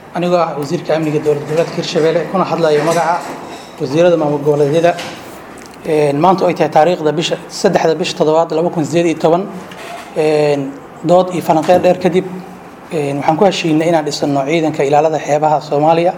anigoo ah wasiirka amniga dowlad goboleedka hirshabelle kuna hadlayo magaca wasiirada maamul goboleedyada maanta ay tahay taariikhda bisha saddexda bisha toddobaad laba kun sideed iyo toban dood iyo falanqeer dheer kadib waxaan ku heshiinay inaan dhisano ciidanka ilaalada xeebaha soomaaliya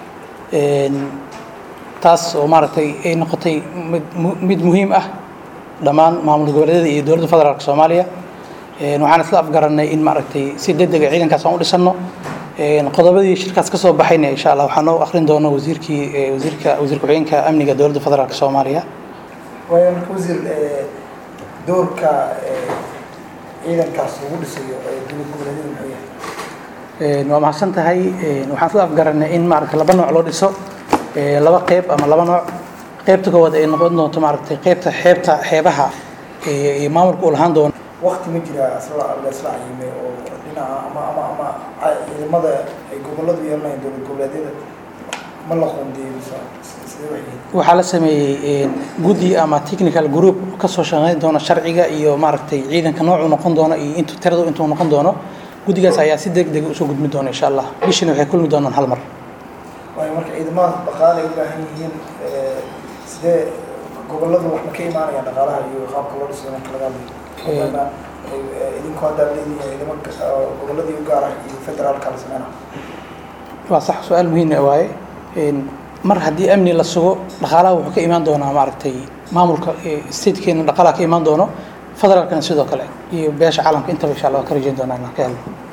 taas oo maaragtay ay noqotay mid mid muhiim ah dhammaan maamul goboleedyada iyo dowladda federaalk soomaaliya waxaan isla afgaranay in maaragtay si degdega ciidankaas aan u dhisano qodobadii shirkaas ka soo baxayna insha allah waxaa noo akhrin doona wasiirkii wasiirka wasiir ku-xigeenka amniga dowladda federaalk soomaaliya waayo marka wasiir doorka ciidankaas lagu dhisayo dowlad goboleedyada muxuu yahay waa mahadsan tahay waxaan isla afgaranay in maaragtay laba nooc loo dhiso laba qeyb ama laba nooc qeybta koowaad ay noqon doonto maaragtay qeybta xeebta xeebaha iyo maamulka uu lahaan doono wakti ma jira isla la isla cayimay oo dhinaca ama ama ama ciidamada ay goboladu yeelanayaan dowlad goboleedyada ma la qoondeeyo mise sidee wax yihiin waxaa la sameeyey guddi ama technical group kasoo shaqeyn doona sharciga iyo maaragtay ciidanka noocuu noqon doono iyo intu tiradu intuu noqon doono guddigaas ayaa si deg deg usoo gudmi doona insha allah bishina waxay kulmi doonaan hal mar waayo marka ciidamada dhaqaale ay u baahan yihiin sidee goboladu wax ma ka imaanayaan dhaqaalaha iyo qaabka loo dhisayo marka laga hadlayo maadaama idinku haddaad leedihiin ciidamo goboladii u gaar ah iyo federaalka la sameyna waa sax su-aal muhiim waaye mar haddii amni la sugo dhaqaalaha wuxuu ka imaan doonaa maaragtay maamulka statekeena dhaqaalaha ka imaan doono federaalkana sidoo kale iyo beesha caalamka intaba insha allah waa ka rajeyn doonaa inaan ka helno